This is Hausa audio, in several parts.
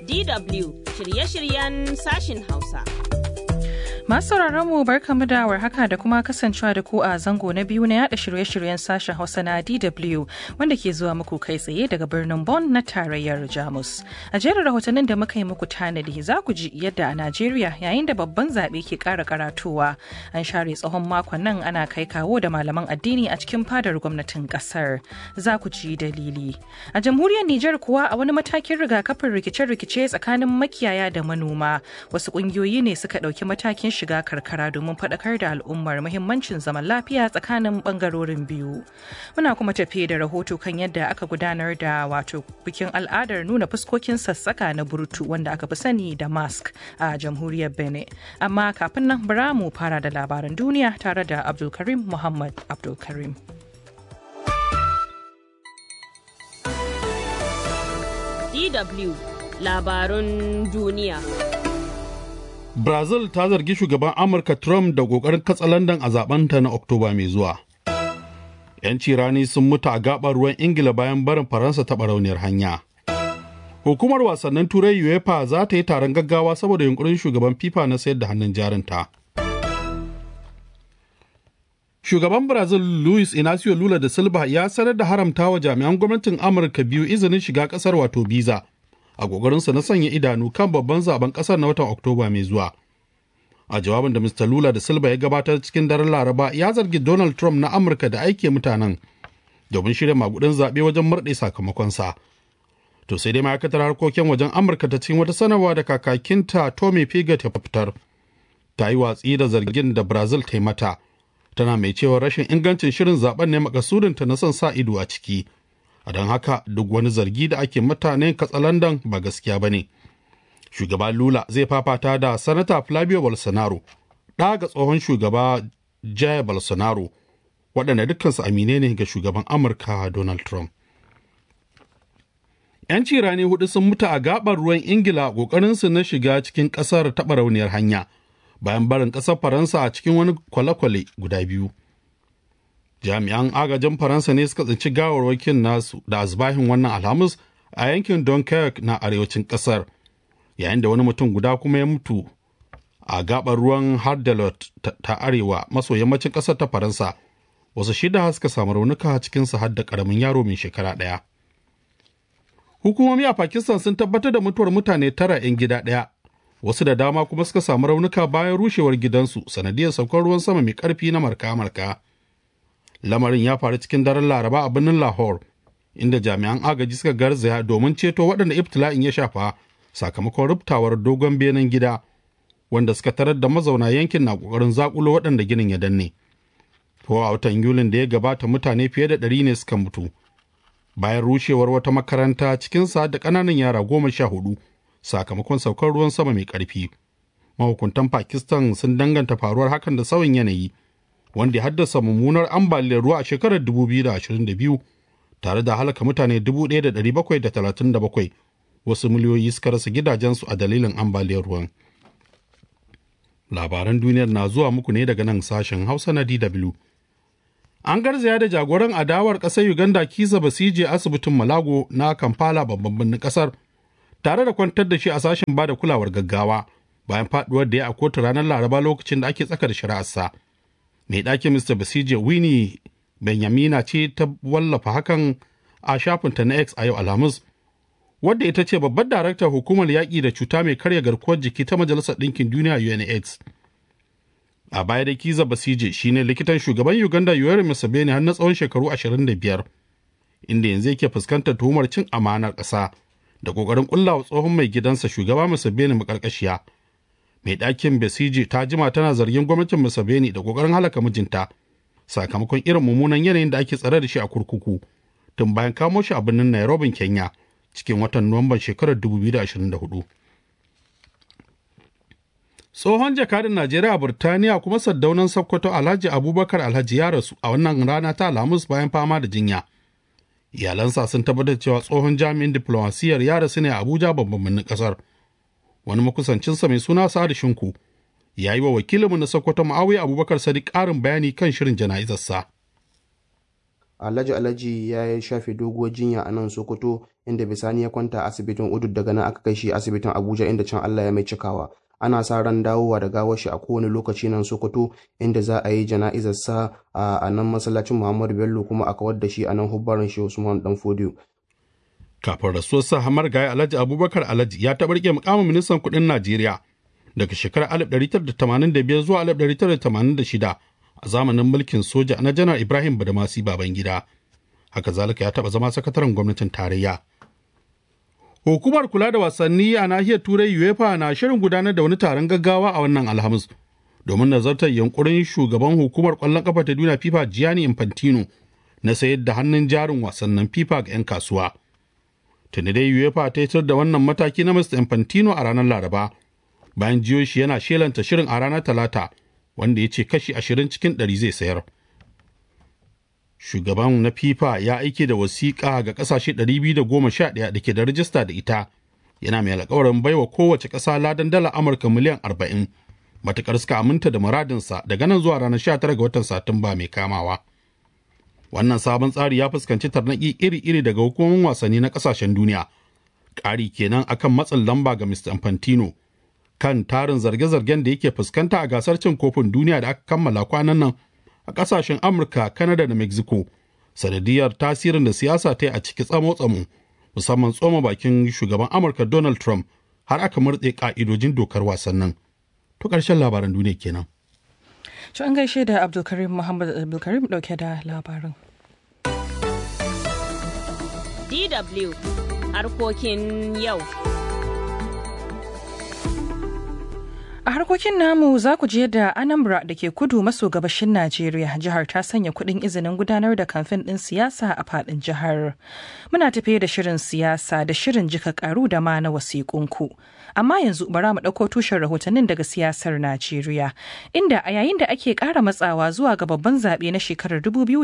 DW shirye-shiryen sashin Hausa. Masu mu barkamu da warhaka da kuma kasancewa da ku a zango na biyu na yada shirye-shiryen sashen Hausa na DW wanda ke zuwa muku kai tsaye daga birnin Bonn na tarayyar Jamus. A jerin rahotannin da muka yi muku tanadi za ku ji yadda a Najeriya yayin da babban zaɓe ke ƙara karatowa an share tsawon makon nan ana kai kawo da malaman addini a cikin fadar gwamnatin ƙasar. Za ku ji dalili. A jamhuriyar Nijar kuwa a wani matakin rigakafin rikice-rikice tsakanin makiyaya da manoma wasu ƙungiyoyi ne suka ɗauki matakin shiga karkara domin faɗakar da al'ummar muhimmancin zaman lafiya tsakanin ɓangarorin biyu. Muna kuma tafiye da rahoto kan yadda aka gudanar da wato bikin al'adar nuna fuskokin sassaka na burtu wanda aka fi sani da mask a jamhuriyar Benin. Amma kafin nan bara mu fara da labaran duniya tare da Abdulkarim Muhammad Abdulkarim. DW labarun duniya. Brazil ta zargi shugaban Amurka Trump da ƙoƙarin katsalandan a zabenta na Oktoba mai zuwa. 'Yanci rani sun mutu a gaɓar ruwan Ingila bayan barin Faransa ta barauniyar hanya. Hukumar wasannin Turai UEFA za ta yi taron gaggawa saboda yunkurin shugaban FIFA na sayar da hannun jarinta. Shugaban Brazil Luis Inacio Lula da Silva ya sanar da haramta wa jami'an gwamnatin Amurka biyu izinin shiga ƙasar wato biza. a ƙoƙarinsa na sanya idanu kan babban zaben ƙasar na watan Oktoba mai zuwa. A jawabin da Mr. Lula da Silva ya gabatar cikin daren Laraba ya zargi Donald Trump na Amurka da aike mutanen domin shirya magudin zaɓe wajen murɗe sakamakonsa. To sai dai ma'aikatar harkokin wajen Amurka ta cikin wata sanarwa da kakakinta Tommy Piggott ya fitar. Ta yi watsi da zargin da Brazil ta yi mata. Tana mai cewa rashin ingancin shirin zaben ne makasudinta na son sa ido a ciki. a don haka duk wani zargi da ake mutane katsalandan ba gaskiya ba ne shugaba lula zai fafata da sanata flavio bolsonaro ɗa ga tsohon shugaba jair bolsonaro waɗanda dukkansu amine ne ga shugaban amurka donald trump yanci rani hudu sun mutu a gabar ruwan ingila ƙoƙarinsu na shiga cikin ƙasar taɓa rauniyar hanya bayan barin ƙasar faransa a cikin wani kwale-kwale guda biyu jami'an agajin faransa ne suka tsinci gawarwakin nasu da azbahin wannan alhamis a yankin dunkirk na arewacin kasar yayin da wani mutum guda kuma ya mutu a gabar ruwan hardelot ta arewa maso yammacin kasar ta faransa wasu shida suka samu raunuka cikin su har da karamin yaro mai shekara ɗaya hukumomi a pakistan sun tabbatar da mutuwar mutane tara 'yan gida ɗaya wasu da dama kuma suka samu raunuka bayan rushewar gidansu sanadiyar saukar ruwan sama mai karfi na marka-marka lamarin ya faru cikin daren laraba a birnin lahore inda jami'an agaji suka garzaya domin ceto waɗanda ibtila'in ya shafa sakamakon rubtawar dogon benen gida wanda suka tarar da mazauna yankin na ƙoƙarin zakulo waɗanda ginin ya danne ko a watan yulin da ya gabata mutane fiye da ɗari ne suka mutu bayan rushewar wata makaranta cikin sa da ƙananan yara goma sha hudu sakamakon saukar ruwan sama mai ƙarfi mahukuntan pakistan sun danganta faruwar hakan da sauyin yanayi wanda ya haddasa mummunar ambaliyar ruwa a shekarar 2022 tare da halaka mutane 1,737 wasu miliyoyi suka rasa gidajensu a dalilin ambaliyar ruwan. Labaran duniyar na zuwa muku ne daga nan sashen Hausa na DW. An garzaya da jagoran adawar ƙasar Uganda Kisa Basije asibitin Malago na Kampala babban birnin ƙasar tare da kwantar da shi a sashen bada kulawar gaggawa bayan faduwar da ya a kotu ranar Laraba lokacin da ake tsaka da shari'arsa. mai ɗakin Mr. Basije Winnie Benyamina ce ta wallafa hakan a shafinta na X a yau Alhamis, wadda ita ce babbar daraktar hukumar yaƙi da cuta mai karya garkuwar jiki ta Majalisar Ɗinkin Duniya UNAIDS. A baya da Kiza Basije shine likitan shugaban Uganda Yoweri Museveni har na tsawon shekaru 25, inda yanzu yake fuskantar tuhumar cin amanar ƙasa da ƙoƙarin ƙullawa tsohon mai gidansa shugaba Museveni maƙarƙashiya. mai ɗakin Besiji ta jima tana zargin gwamnatin Museveni da ƙoƙarin halaka mijinta sakamakon irin mummunan yanayin da ake tsare da shi a kurkuku tun bayan kamo shi a birnin Nairobi, Kenya cikin watan Nuwamban shekarar 2024. Tsohon jakadin Najeriya a Burtaniya kuma saddaunan Sokoto Alhaji Abubakar Alhaji ya rasu a wannan rana ta Alhamis bayan fama da jinya. Iyalansa sun tabbatar cewa tsohon jami'in diflomasiyyar ya rasu ne a Abuja babban birnin ƙasar. wani makusancinsa mai suna Sa'adu Shinku ya yi wa wakilinmu na Sokoto Ma'awiya Abubakar Sadiq ƙarin bayani kan shirin jana'izarsa. alhaji alhaji ya shafe doguwar jinya a nan sokoto inda bisani ya kwanta a asibitin udud daga nan aka kai shi asibitin abuja inda can allah ya mai cikawa ana sa ran dawowa da gawar shi a kowane lokaci nan sokoto inda za a yi jana'izar sa a nan masallacin muhammadu bello kuma a kawar da shi a nan hubbaran shi usman dan fodiyo kafin rasuwar sa hamar gaya alhaji abubakar alhaji ya taɓa rike mukamin ministan kuɗin najeriya daga shekarar 1985 zuwa 1986 a zamanin mulkin soja na janar ibrahim badamasi babangida haka zalika ya taɓa zama sakataren gwamnatin tarayya hukumar kula da wasanni a nahiyar turai uefa na shirin gudanar da wani taron gaggawa a wannan alhamis domin nazartar yankurin shugaban hukumar kwallon kafa ta duniya fifa gianni infantino na sayar da hannun jarin wasannin fifa ga 'yan kasuwa tuni dai uefa ta yitar da wannan mataki na mr infantino a ranar laraba bayan jiyo shi yana shelanta shirin a ranar talata wanda ya ce kashi ashirin cikin ɗari zai sayar. Shugaban na FIFA ya aike da wasiƙa ga ƙasashe 211 da ke da rajista da ita, yana mai alƙawarin baiwa kowace ƙasa ladan dala Amurka miliyan 40, matuƙar suka aminta da muradinsa daga nan zuwa ranar 19 ga watan Satumba mai kamawa. Wannan sabon tsari ya fuskanci tarnaƙi iri-iri daga hukumomin wasanni na ƙasashen duniya. Ƙari kenan akan matsin lamba ga Mr. Infantino kan tarin zarge-zargen da yake fuskanta a gasar cin kofin duniya da aka kammala kwanan nan a kasashen amurka kanada da mexico sanadiyar tasirin da siyasa ta yi a ciki tsamo-tsamo musamman tsoma bakin shugaban amurka donald trump har aka murtse ka'idojin dokar wasannin to ƙarshen labaran duniya kenan To an gaishe da Abdulkarim Muhammad Abdulkarim dauke da labarin. DW harkokin yau. A harkokin namu za ku je da Anambra da ke kudu maso gabashin Najeriya jihar ta sanya kuɗin izinin gudanar da kamfen ɗin siyasa a faɗin jihar. Muna tafiye da shirin siyasa da shirin jika karu da ma na wasiƙunku. Amma yanzu bara mu ɗauko tushen rahotannin daga siyasar Najeriya, inda a yayin da ake ƙara matsawa zuwa ga babban zaɓe na shekarar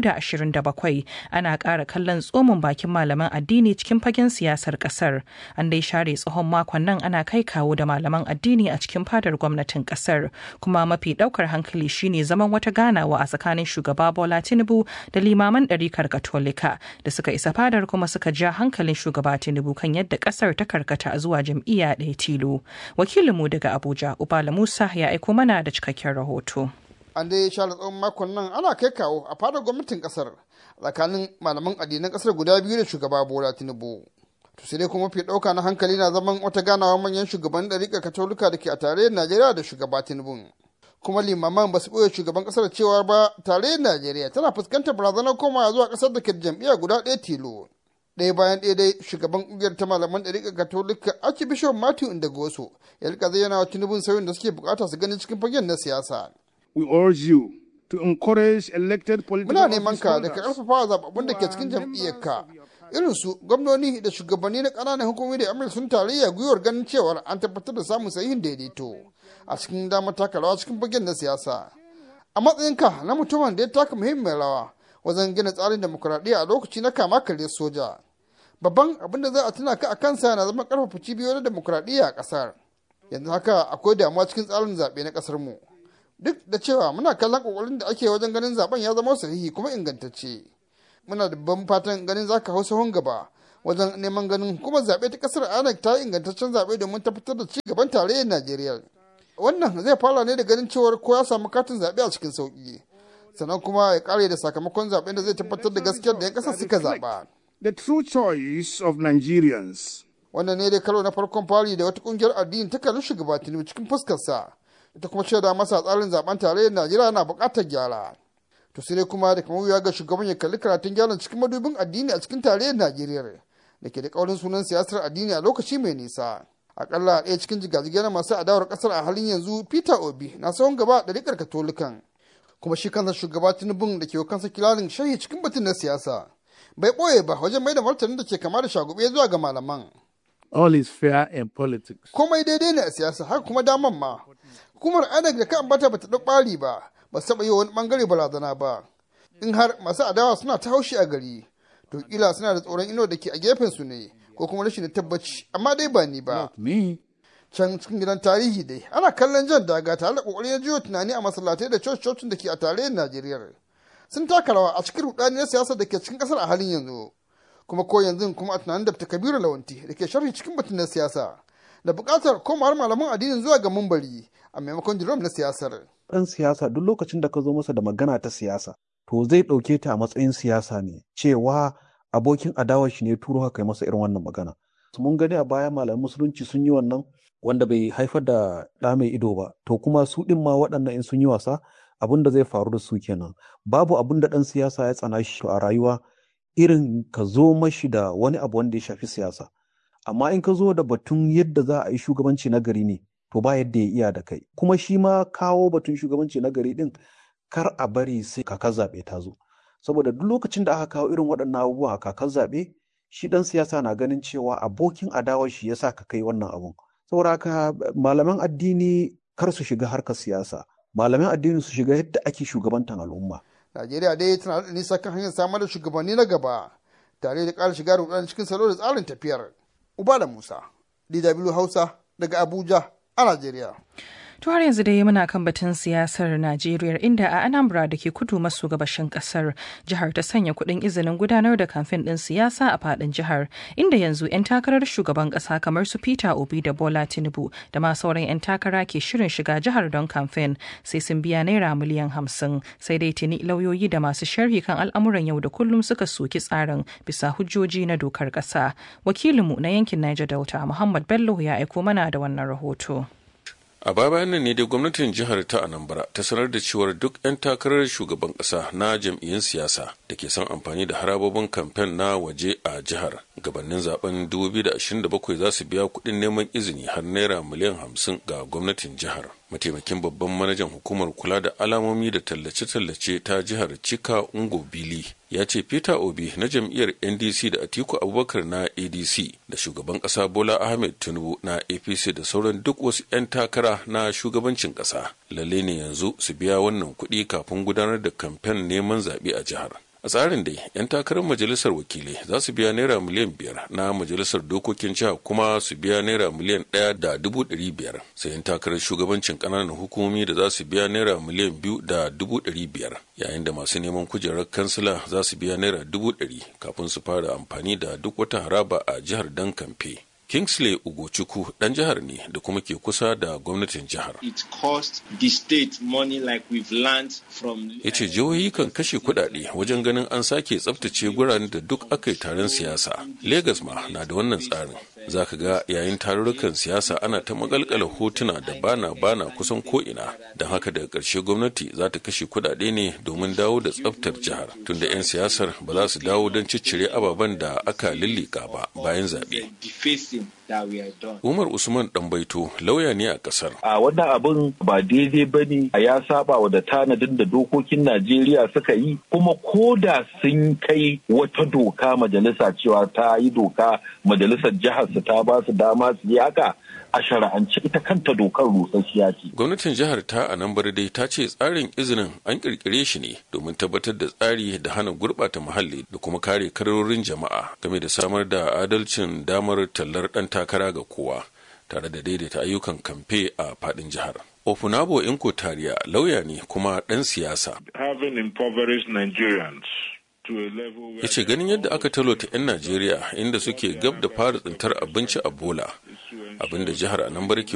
2027 ana ƙara kallon tsomin bakin malaman addini cikin fagen siyasar ƙasar. An dai share tsohon makon nan ana kai kawo da malaman addini a cikin fadar gwamnatin kasar kuma mafi daukar hankali shine zaman wata ganawa a tsakanin shugaba bola tinubu da limaman ɗarikar katolika da suka isa fadar kuma suka ja hankalin shugaba tinubu kan yadda kasar ta karkata zuwa jam'iyya ɗaya tilo wakilinmu daga abuja ubala musa ya aiko mana da cikakken rahoto an dai share tsawon makon nan ana kai kawo a fadar gwamnatin kasar tsakanin malaman addinan kasar guda biyu da shugaba bola tinubu to sai dai kuma fi ɗauka na hankali na zaman wata ganawa manyan shugaban ɗariƙar katolika da ke a tarayyar najeriya da shugaba tinubu kuma limaman ba su ɓoye shugaban ƙasar cewa ba tarayyar najeriya tana fuskantar barazanar komawa zuwa ƙasar da ke da jam'iyya guda ɗaya tilo ɗaya bayan ɗaya dai shugaban ƙungiyar ta malaman ɗariƙar katolika archbishop matthew indagoso ya rika zayyana wa tinubu sauyin da suke buƙata su gani cikin fagen na siyasa. we urge you to encourage elected political muna neman ka da ka ƙarfafa zababbun da ke cikin jam'iyyarka irin su gwamnoni da shugabanni na ƙananan hukumomi da amurka sun tarayya gwiwar ganin cewar an tabbatar da samun sahihin daidaito a cikin damar taka rawa cikin fagen na siyasa a matsayinka na mutumin da ya taka muhimmiyar rawa wajen gina tsarin demokuraɗiyya a lokaci na kama karya soja babban abin da za a tuna ka a kansa na zama ƙarfafa cibiyoyin demokuraɗiyya a ƙasar yanzu haka akwai damuwa cikin tsarin zaɓe na ƙasar mu duk da cewa muna kallon ƙoƙarin da ake wajen ganin zaben ya zama sahihi kuma ingantacce muna da ban fatan ganin za ka hau sahun gaba wajen neman ganin hukumar zaɓe ta ƙasar anak ta ingantaccen zaɓe domin tabbatar da ci gaban tarayyar najeriya wannan zai fara ne da ganin cewar ko ya samu katin zaɓe a cikin sauƙi sannan kuma ya ƙare da sakamakon zaɓen da zai tabbatar da gaskiyar da 'yan ƙasar suka zaɓa. the true choice of Nigerians. wannan ne dai karo na farkon fari da wata ƙungiyar addini ta kalli shugaba tinubu cikin fuskarsa ita kuma shaida masa tsarin zaben tarayyar najeriya na buƙatar gyara. to sai dai kuma da kamar wuya ga shugaban ya kalli karatun gyaran cikin madubin addini a cikin tarayyar najeriya da ke da kaurin sunan siyasar addini a lokaci mai nisa akalla ɗaya cikin jigajigai na masu adawar kasar a halin yanzu peter obi na tsawon gaba da rikar katolikan kuma shi kansa shugaba tinubun da ke kansa kilalin shahi cikin batun na siyasa bai ɓoye ba wajen mai da martanin da ke kama da shagube zuwa ga malaman All is fair in politics. komai daidai ne a siyasa haka kuma daman ma hukumar inec da ka ambata bata ɗau ɓari ba ba su taɓa yi wani ɓangare barazana ba in har masu adawa suna ta haushi a gari to kila suna da tsoron ino da ke a gefen su ne ko kuma rashin tabbaci amma dai ba ni ba Not me. can cikin gidan tarihi dai ana kallon jan daga tare da kokarin ya jiyo tunani a masallatai da coci-cocin da ke a tarayyar najeriya sun taka rawa a cikin rudani na siyasa da ke cikin kasar a halin yanzu kuma ko yanzu kuma a tunanin dr kabiru lawanti da ke sharhi cikin batun na siyasa da buƙatar komawar malaman addinin zuwa ga mumbari a maimakon jirom na siyasar ɗan siyasa duk lokacin da ka zo masa da magana ta siyasa to zai ɗauke ta a matsayin siyasa ne cewa abokin adawar shi ne turo haka masa irin wannan magana mun gani a baya malaman musulunci sun yi wannan wanda bai haifar da ɗa mai ido ba to kuma su ɗin ma waɗannan in sun yi wasa abin da zai faru da su kenan babu abin da ɗan siyasa ya tsana shi a rayuwa irin ka zo mashi da wani abu wanda ya shafi siyasa amma in ka zo da batun yadda za a yi shugabanci na gari ne to ba yadda ya iya da kai kuma shi ma kawo batun shugabanci na gari din kar a bari sai kakar zaɓe ta zo saboda duk lokacin da aka kawo irin waɗannan abubuwa a kakar zaɓe shi ɗan siyasa na ganin cewa abokin adawar shi yasa ka kai wannan abun saboda haka malaman addini kar su shiga harkar siyasa malaman addini su shiga yadda ake shugabantar al'umma Najeriya dai tana da nisa kan hanyar samar da shugabanni na gaba tare da ƙara shiga rudani cikin salo da tsarin tafiyar. Uba da Musa, DW Hausa daga Abuja a Najeriya. To har yanzu dai muna kan batun siyasar Najeriya inda a Anambra da ke kudu maso gabashin kasar jihar ta sanya kuɗin izinin gudanar da kamfen ɗin siyasa a faɗin jihar inda yanzu 'yan takarar shugaban ƙasa kamar su Peter Obi da Bola Tinubu da ma sauran 'yan takara ke shirin shiga jihar don kamfen sai sun biya naira miliyan hamsin sai dai tuni lauyoyi da masu sharhi kan al'amuran yau da kullum suka soki tsarin bisa hujjoji na dokar ƙasa. Wakilinmu na yankin Niger Delta Muhammad Bello ya aiko mana da wannan rahoto. a baya bayan nan ne dai gwamnatin jihar ta anambra ta sanar da cewar duk 'yan takarar shugaban kasa na jam'iyyun siyasa da ke son amfani da harabobin kamfen na waje a jihar gabanin zaben 2027 za su biya kuɗin neman izini har naira miliyan 50 ga gwamnatin jihar mataimakin babban manajan hukumar kula da alamomi da tallace-tallace ta jihar cika ungo bili ya ce peter obi na jam'iyyar ndc da atiku abubakar na adc da shugaban kasa bola ahmed tinubu na apc da sauran duk wasu 'yan takara na shugabancin kasa lalle ne yanzu su biya wannan kuɗi kafin gudanar da kamfen neman zaɓe a jihar a tsarin dai 'yan takarar majalisar wakilai za su biya naira miliyan biyar na majalisar dokokin jiha kuma su biya naira miliyan ɗaya da dubu ɗari biyar sai 'yan takarar shugabancin ƙananan hukumomi da za su biya naira miliyan biyu da dubu ɗari biyar yayin da masu neman kujerar kansila za su biya naira dubu ɗari kafin su fara amfani da duk wata haraba a jihar dan kamfe Kingsley Ugochukwu dan jihar ne da kuma ke kusa da gwamnatin jihar. It cost the state money like we've learned from Ya ce jihohi kan kashe kuɗaɗe wajen ganin an sake tsaftace guraren da duk aka yi taron siyasa. Legas ma na da wannan tsarin. Za ka ga yayin tarurrukan siyasa ana ta magalkala hotuna da bana bana kusan ko'ina. Don haka daga ƙarshe gwamnati za ta kashe kuɗaɗe ne domin dawo da tsaftar jihar. Tunda 'yan siyasar ba za su dawo don ciccire ababen da aka lillika ba bayan zaɓe. Umar Usman Ɗanbaito lauya ne a ƙasar. A wannan abin ba daidai ba ne ya saba wa da tanadin da dokokin Najeriya suka yi kuma ko da sun kai wata doka majalisa cewa ta yi doka majalisar jihar su ta ba su dama su yi haka a shara'ance ita kanta dokar rusasshiya ce. Gwamnatin jihar ta a nan dai ta ce tsarin izinin an kirkire shi ne domin tabbatar da tsari da hana gurɓata muhalli da kuma kare karorin jama'a game da samar da adalcin damar tallar ɗan takara ga kowa tare da daidaita ayyukan kamfe a faɗin jihar. Ofunabo Inko Tariya lauya ne kuma ɗan siyasa. Having impoverished Nigerians ya ce ganin yadda aka talota 'yan najeriya inda suke gab da fara tsintar abinci a bola abinda jihar anambra ke